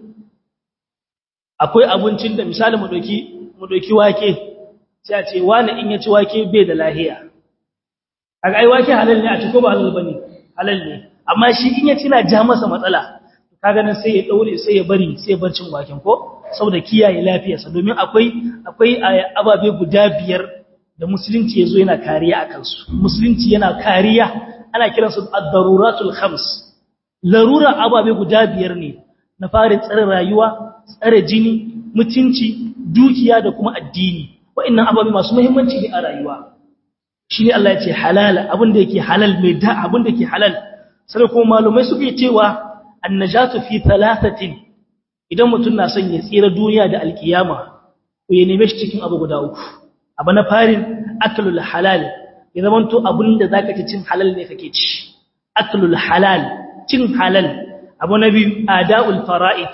akwai abincin da misali mu doki mu doki wake sai a ce wani in ya ci wake bai da lahiya kaga ai wake halal ne a ci ko ba halal bane halal ne amma shi in ya ci na ja masa matsala kaga nan sai ya daure sai ya bari sai ya bar cin waken ko saboda kiyaye lafiyarsa domin akwai akwai ababe guda biyar da musulunci yazo yana kariya akan su musulunci yana kariya ana kiransu ad-daruratul khams larura ababe guda biyar ne na farin tsare rayuwa tsare jini mutunci dukiya da kuma addini wa'annan ababe masu muhimmanci ne a rayuwa shine Allah ya ce halal abin da yake halal mai da abin da yake halal sai kuma malumai suke cewa annajatu fi thalathatin idan mutum na son ya tsira duniya da alkiyama ko ya neme shi cikin abu guda uku abu na farin aklul halal ya zamanto abin da zaka ci cin halal ne kake ci aklul halal cin halal abu na biyu ada'ul fara'id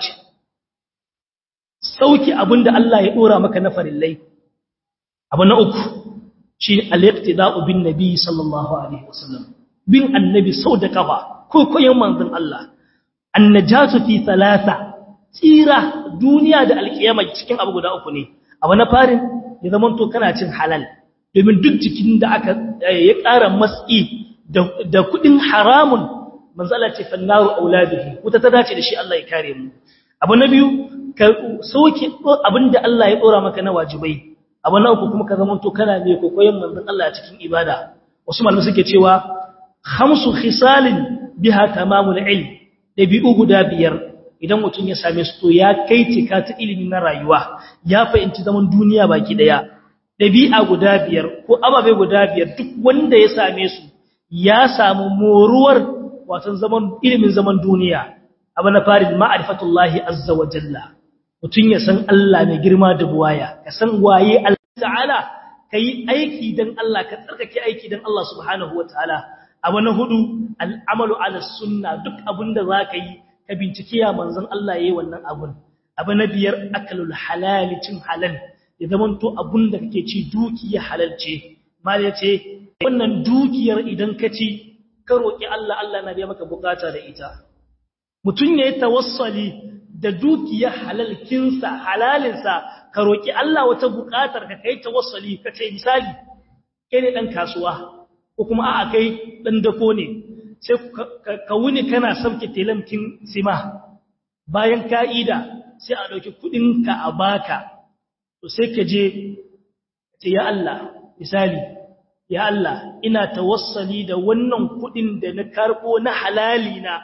sauki abin da Allah ya dora maka na farillai abu na uku shi al-iqtida'u bin nabi sallallahu alaihi wasallam bin annabi sau da kafa ko koyon manzon Allah annajatu fi thalatha tsira duniya da alkiyama cikin abu guda uku ne abu na farin ya zaman to kana cin halal domin duk cikin da aka ya ƙara matsi da kudin haramun manzo Allah ce fannaru auladihi wuta ta dace da shi Allah ya kare mu abu na biyu ka soke abinda Allah ya dora maka na wajibai abu na uku kuma ka zaman to kana mai kokoyen manzon Allah a cikin ibada wasu malamai suke cewa khamsu khisalin biha tamamul ilm dabi'u guda biyar idan mutum ya same su to ya kai cika ta ilimi na rayuwa ya fahimci zaman duniya baki daya dabi'a guda biyar ko ababe guda biyar duk wanda ya same su ya samu moruwar watan zaman ilimin zaman duniya abu na farin ma'rifatullahi azza wa jalla mutum ya san Allah mai girma da buwaya ka san waye Allah ta'ala kai aiki dan Allah ka tsarkake aiki dan Allah subhanahu wa ta'ala abu na hudu al'amalu ala sunna duk abinda za ka yi ka bincike ya manzon Allah yayi wannan abun abu na biyar akalul halal cin halal ya zamanto abun da kake ci dukiya halal ce mal yace wannan dukiyar idan ka ci ka roki Allah Allah na biya maka bukata da ita mutun yayi tawassali da dukiya halalkinsa halalinsa ka roki Allah wata bukatar ka kai tawassali ka ce misali kai ne dan kasuwa ko kuma a'a kai dan dako ne sai ka wuni kana sauke telamkin sima bayan ka'ida sai a ɗauki kuɗinka a baka to sai ka je ce ya Allah misali ya Allah ina tawassali da wannan kuɗin da na karɓo na halali na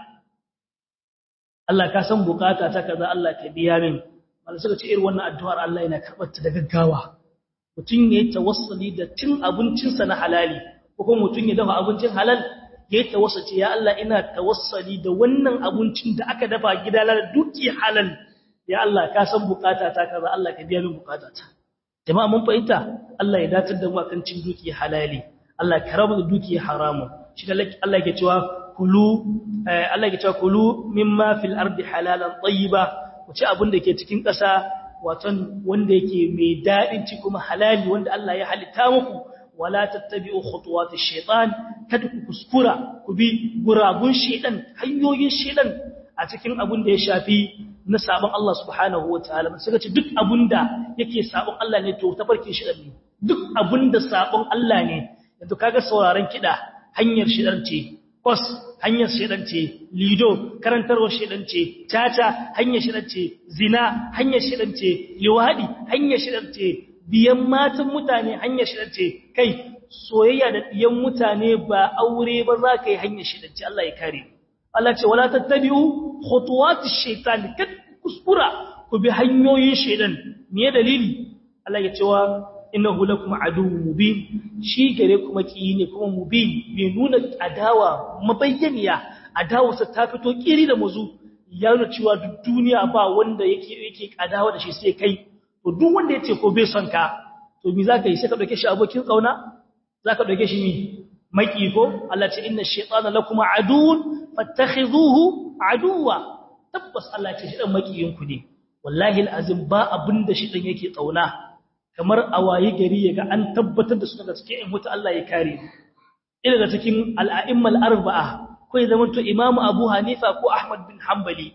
Allah ka san bukata ta kaza Allah ka biya min wanda suka ce irin wannan addu'ar Allah yana karɓar ta da gaggawa mutum ya yi tawassali da cin abincinsa na halali ko kuma mutum ya dafa abincin halal ya yi tawassace ya Allah ina tawassali da wannan abincin da aka dafa gida da duki halal ya Allah ka san bukata ta kaza Allah ka biya min bukata ta jama'a mun fahimta Allah ya datar da mu akan cin duki halali Allah ka rabu da duki haramu shi da Allah yake cewa kulu Allah yake cewa kulu mimma fil ardi halalan tayyiba wace abin da ke cikin ƙasa waton wanda yake mai dadin ci kuma halali wanda Allah ya halitta muku wala tattabi'u khutuwatish shaitan kada ku kuskura ku bi guragun shaitan hanyoyin shaitan a cikin abin da ya shafi na sabon Allah subhanahu wataala suka ce duk abinda yake sabon Allah ne to tafarkin shaitan ne duk abinda sabon Allah ne yanzu kaga sauraron kida hanyar shaitan ce kos hanyar shaitan ce lido karantarwar shaitan ce tata hanyar shaitan ce zina hanyar shaitan ce liwadi hanyar shaitan ce biyan matan mutane hanyar shidance kai soyayya da biyan mutane ba aure ba za ka yi hanyar shidance Allah ya kare Allah ce wala tattabi'u khutuwatish shaitan kad kuskura ku bi hanyoyin shaitan me dalili Allah ya cewa innahu lakum aduwwun mubin shi gare kuma ki ne kuma mubin me nuna adawa mabayyaniya adawa sa ta fito kiri da muzu ya nuna cewa duk duniya ba wanda yake yake adawa da shi sai kai to duk wanda yace ko bai son ka to me zaka yi sai ka dauke shi abokin kauna zaka dauke shi mi maki ko Allah ce inna shaytana lakum aduun fattakhidhuhu aduwa tabbas Allah ce shi dan makiyin ku ne wallahi alazim ba abinda shi dan yake kauna kamar awayi gari yaga an tabbatar da su daga cikin in mutu Allah ya kare ina daga cikin al-a'immal arba'a ko ya zamanto imamu Abu Hanifa ko Ahmad bin Hanbali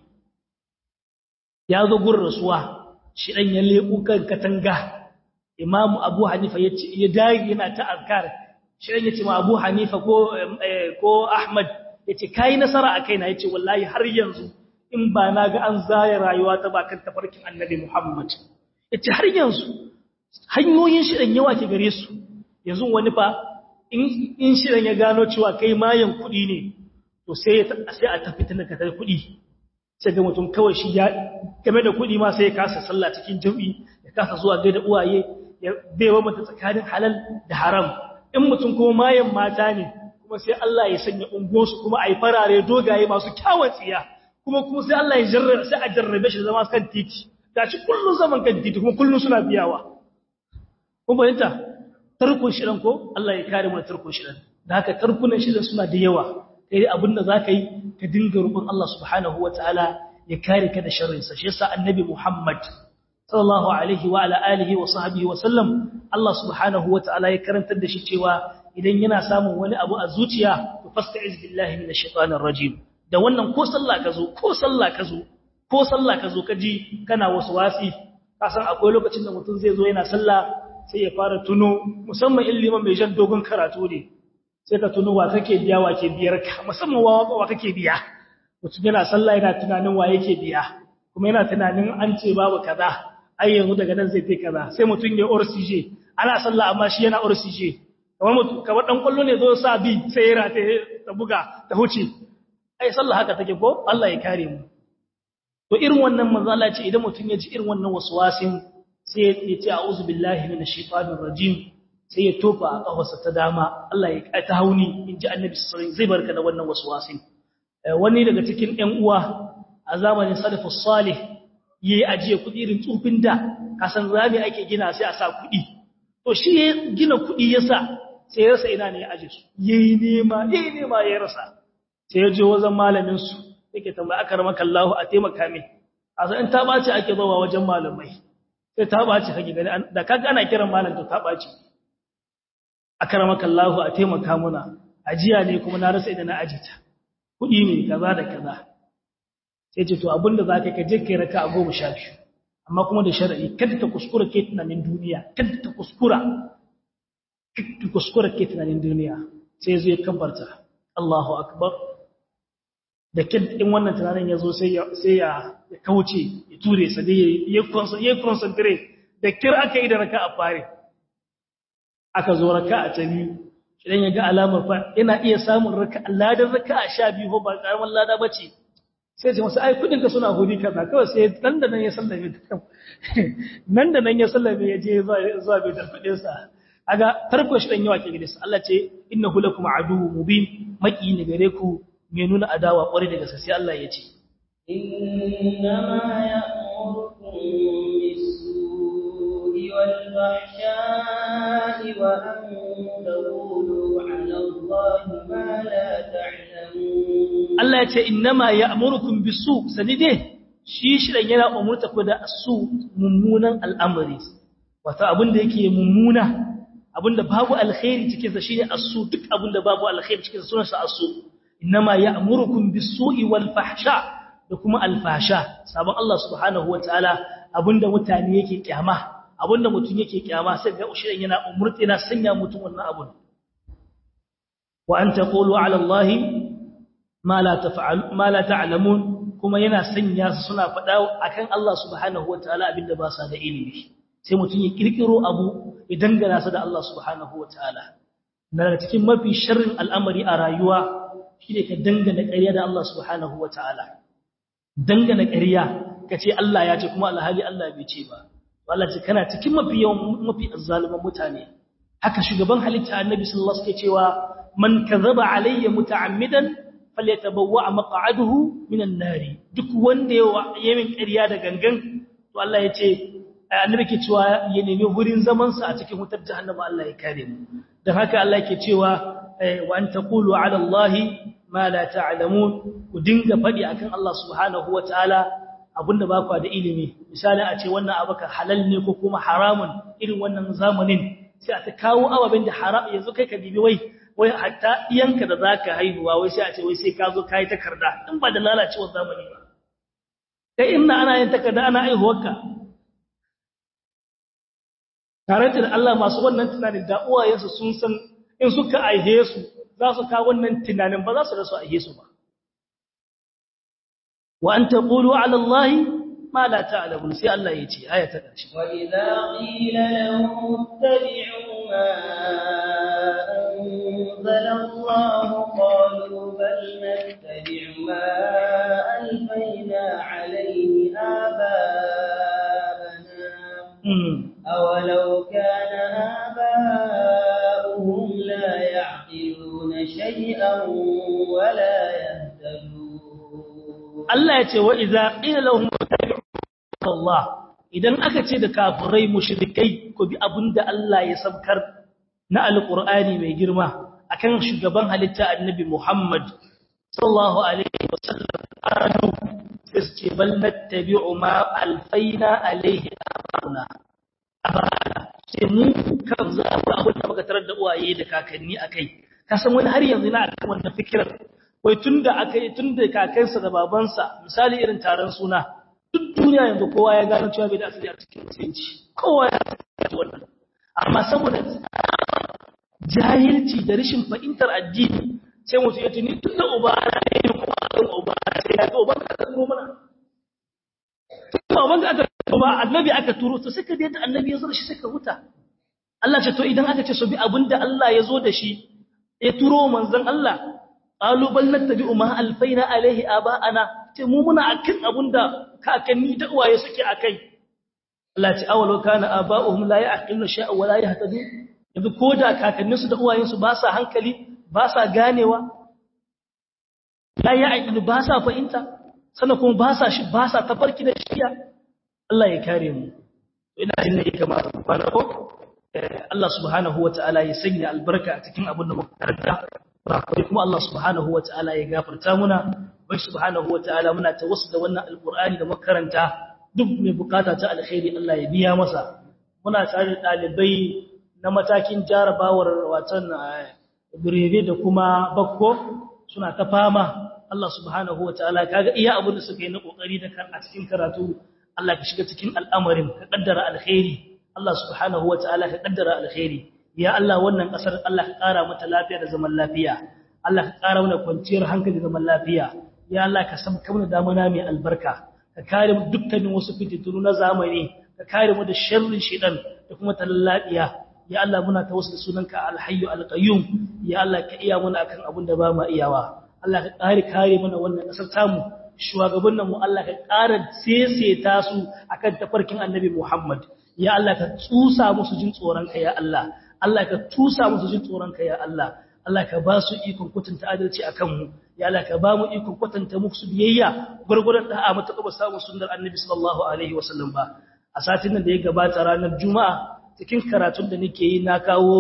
ya zo gurin rasuwa shi dan ya leku kan katanga imamu abu hanifa ya ce ya dage yana ta azkar shi dan yace ma abu hanifa ko ko ahmad yace kai nasara a kaina yace wallahi har yanzu in ba na ga an zaya rayuwa ta bakan tafarkin annabi muhammad yace har yanzu hanyoyin shi dan yawa ke gare su yanzu wani fa in in shi dan ya gano cewa kai mayan kudi ne to sai sai a tafi tana ka kudi sai ga mutum kawai shi ya game da kuɗi ma sai ya kasa sallah cikin jami'i ya kasa zuwa gaida uwaye ya baiwa mata tsakanin halal da haram in mutum kuma mayan mata ne kuma sai Allah ya sanya ungonsu kuma ai farare dogaye masu kyawun tsiya kuma kuma sai Allah ya jarrabe sai a jarrabe shi zama kan titi gashi kullun zaman kan titi kuma kullun suna biyawa kun bayanta tarkon shirin ko Allah ya kare mu da tarkon shirin da haka tarkunan shirin suna da yawa kai abinda zaka yi ka dinga roƙon Allah subhanahu wataala ya kare ka da sharrinsa shi yasa annabi Muhammad sallallahu alaihi wa ala alihi wa sahbihi wa sallam Allah subhanahu wataala ya karantar da shi cewa idan yana samun wani abu a zuciya to fasta'iz billahi minash shaitanir rajim da wannan ko sallah ka zo ko sallah ka zo ko sallah ka zo ka ji kana wasu wasi ka san akwai lokacin da mutum zai zo yana sallah sai ya fara tuno musamman in liman mai jan dogon karatu ne sai ka tuno wa kake biya wa ke biyar ka musamman wa wa kake biya mutum yana sallah yana tunanin wa yake biya kuma yana tunanin an ce babu kaza ai yanzu daga nan zai kai kaza sai mutum ya orsije ana sallah amma shi yana orsije kamar mutum kamar dan kwallo ne zo sa bi sai ya rata ta buga ta huce ai sallah haka take ko Allah ya kare mu to irin wannan manzo Allah ce idan mutum ya ji irin wannan waswasin sai ya ce a'udhu billahi minash shaitanir rajim sai ya tofa a kafarsa ta dama Allah ya ta hauni inji annabi sallallahu alaihi wasallam zai barka da wannan waswasin wani daga cikin ƴan uwa a zamanin salafus salih yayi ajiye kuɗi irin tsufin da kasan rami ake gina sai a sa kuɗi to shi ya gina kuɗi yasa sai ya rasa ina ne ya aje su yayi nema yayi nema ya rasa sai ya je wajen malamin su yake tambaya akramaka Allah a taimaka min asa in ta bace ake zuwa wajen malamai sai ta bace kake gani da kaga ana kiran malam to ta bace akramaka Allah a taimaka muna ajiya ne kuma na rasa idan na ajita kudi ne kaza da kaza sai ce to abinda zaka ka je kai raka a goma sha biyu amma kuma da shar'i kada ta kuskura ke tunanin duniya kada ta kuskura kada ta kuskura ke tunanin duniya sai zai kabbarta Allahu akbar da kin in wannan tunanin yazo sai ya sai ya kauce ya ture sa dai ya ya concentrate da kir aka yi da raka a fare aka zo raka a ta biyu idan ya ga alamar fa yana iya samun raka ladan raka a sha biyu ba karaman lada bace sai ce masa ai kudin ka suna hudi kaza kawai sai nan da nan ya sallame nan da nan ya sallame ya je zuwa bai da kudin sa aga farko shi dan yawa ke gidansa Allah ce innahu lakum aduwwun mubin maki ne gare ku mai nuna adawa kware daga sai Allah ya ce innama ya'murukum bis-su'i wal-fahsha'i wa an taqulu 'ala Allahi ma la ta'lamun Allah ya ce innama ya'murukum bisu sani dai shi shirin yana umurta ku da su mummunan al'amari wato abinda yake mummuna abinda babu alkhairi cikin sa shine asu duk abinda babu alkhairi cikin sa sunan sa asu innama ya'murukum bisu'i wal fahsha da kuma alfasha sabon Allah subhanahu wataala abinda mutane yake kyama abinda mutun yake kyama sai ga shirin yana umurta yana sanya mutun wannan abun wa an taqulu 'ala Allahi ma la taf'al ma la ta'lamun kuma yana sanya su suna faɗa akan Allah subhanahu wataala abinda ba sa da ilimi sai mutum ya kirkiro abu ya dangana sa da Allah subhanahu wataala daga cikin mafi sharrin al'amari a rayuwa shine ka dangana ƙarya da Allah subhanahu wataala dangana ƙarya kace Allah ya ce kuma alhali Allah bai ce ba Allah ce kana cikin mafi yawan mafi azzaliman mutane haka shugaban halitta annabi sallallahu alaihi wasallam cewa man kadhaba alayya muta'ammidan falyatabawwa maq'aduhu minan nari duk wanda ya min ƙarya da gangan to Allah ya ce annabi ke cewa ya nemi wurin zaman sa a cikin wutar jahannama Allah ya kare mu dan haka Allah yake cewa wa an taqulu ala Allah ma la ta'lamun ku dinga fadi akan Allah subhanahu wataala abinda ba ku da ilimi misali a ce wannan abaka halal ne ko kuma haramun irin wannan zamanin sai a ta kawo ababen da haram yanzu kai ka dibi wai wai hatta iyanka da zaka haihuwa wai sai a ce wai sai ka zo kai takarda in ba da lalacewar zamani ba kai inna ana yin takarda ana haihuwarka tare da Allah masu wannan tunanin da uwayensu sun san in suka aihe su za su kawo wannan tunanin ba za su rasu aihe su ba wa an taqulu ala Allah ma la ta'lamun sai Allah ya ce aya ta ƙarshe wa idza qila lahum ittabi'u ma أنزل الله قالوا بل نتبع ما ألفينا عليه آباءنا أولو كان آباؤهم لا يعقلون شيئا ولا يهتدون الله يتي وإذا قيل لهم اتبعوا الله idan aka ce da kafirai mushrikai ko bi abinda Allah ya sabkar na alqur'ani mai girma akan shugaban halitta annabi Muhammad sallallahu alaihi wasallam adu sai bal nattabi'u ma alfaina alaihi abana abana sai mu kan za mu abin da muka tarar da uwaye da kakanni akai ka san wani har yanzu na akan wannan fikirar wai tunda akai tunda kakansa da babansa misali irin taron suna duk duniya yanzu kowa ya gano cewa bai da asali a cikin musulunci kowa ya san wannan amma saboda jahilci da rashin fahimtar addini sai mutu ya tuni tun da uba na yi kuma kan uba sai ya ga uban ka aka turo mana tun da uban ka aka turo ba annabi aka turo to sai ka da annabi ya zo da shi sai ka huta Allah ce to idan aka ce so bi abinda Allah ya zo da shi ya turo manzon Allah qalu bal nattabi'u ma alfaina alaihi aba'ana ce mu muna akan abinda kakanni da uwaye suke akai Allah ce awalau kana aba'uhum la ya'qiluna shay'an wa la yahtadun yanzu ko da kakanninsu da uwayensu ba sa hankali ba sa ganewa la ya aikidu ba sa fahimta sannan kuma ba sa shi ba sa tafarki da shiya Allah ya kare mu ina jin ne kamar bana ko Allah subhanahu wataala ya sanya albarka a cikin abin da muka karanta ba kuma Allah subhanahu wataala ya gafarta muna bai subhanahu wataala muna tawassul da wannan alqur'ani da makaranta duk mai bukata ta alkhairi Allah ya biya masa muna tare da dalibai na matakin jarabawar watan birebe da kuma bakko suna ta fama Allah subhanahu wataala kaga iya abin da suka yi na kokari da kan a cikin karatu Allah ka shiga cikin al'amarin ka kaddara alkhairi Allah subhanahu wataala ka kaddara alkhairi ya Allah wannan kasar Allah ka kara mata lafiya da zaman lafiya Allah ka kara mana kwanciyar hankali da zaman lafiya ya Allah ka sabka mana damana mai albarka ka kare mu dukkanin wasu fitintunu na zamani ka kare mu da sharrin shedan da kuma talallabiya ya Allah muna tawassul sunanka alhayyu alqayyum ya Allah ka iya mana akan abin da ba mu iyawa Allah ka kare kare mana wannan kasar tamu shugabannin mu Allah ka kara seseta su akan tafarkin annabi Muhammad ya Allah ka tsusa musu jin tsoron ka ya Allah Allah ka tusa musu jin tsoron ka ya Allah Allah ka ba su ikon kwatanta adalci akan mu ya Allah ka ba mu ikon kwatanta musu biyayya gurgurdan da'a mata ba samu sunnar annabi sallallahu alaihi wasallam ba a satin nan da ya gabata ranar juma'a cikin karatun da nake yi na kawo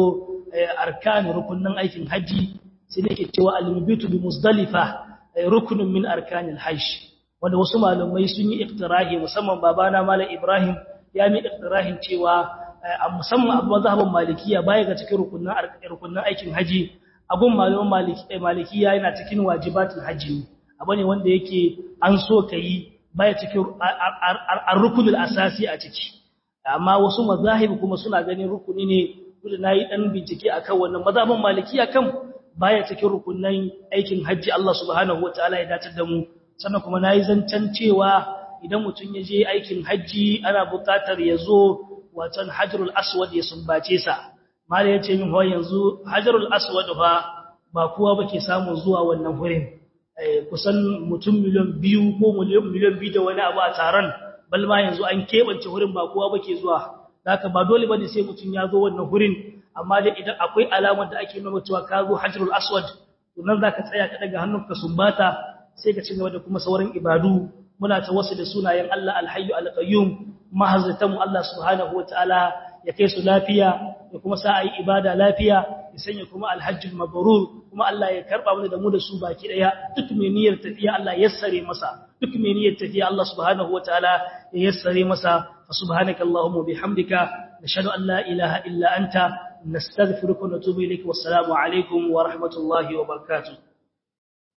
arkan rukunin aikin haji sai nake cewa al-mubitu bi muzdalifa rukunin min arkanil hajj wanda wasu malamai sun yi iktirahi musamman babana malam Ibrahim ya mi iktirahin cewa a musamman abu mazhabin malikiya baya ga cikin rukunin rukunin aikin haji abun malaman maliki malikiya yana cikin wajibatul haji abu ne wanda yake an so kai baya cikin ar-rukunul asasi a ciki amma wasu mazahib kuma suna ganin rukuni ne kuma nayi dan bincike akan wannan mazhabin malikiya kan baya cikin rukunin aikin haji Allah subhanahu wataala ya dace da mu sannan kuma nayi zancan cewa idan mutum ya je aikin haji ana buƙatar ya zo watan hajarul aswad ya sumbace sa mala yace min ho yanzu hajarul aswad fa ba kowa bake samu zuwa wannan wurin kusan mutum miliyan biyu ko miliyan biyu da wani abu a taron balma yanzu an keɓance wurin ba kowa bake zuwa haka ba dole bane sai mutum ya zo wannan wurin amma dai idan akwai alamar da ake nuna cewa ka zo hajarul aswad to nan zaka tsaya ka daga hannunka sumbata sai ka ci gaba da kuma sauran ibadu muna ta wasu da sunayen Allah alhayyu alqayyum mahazzatanmu Allah subhanahu wataala ya kai su lafiya da kuma sa ayi ibada lafiya ya sanya kuma alhajjul mabrur kuma Allah ya karba mana da mu da su baki daya duk mai niyyar tafiya Allah yassare masa duk mai niyyar tafiya Allah subhanahu wataala ya yassare masa fa subhanakallahumma bihamdika nashhadu an la ilaha illa anta nastaghfiruka wa natubu ilayk wassalamu alaikum wa rahmatullahi wa barakatuh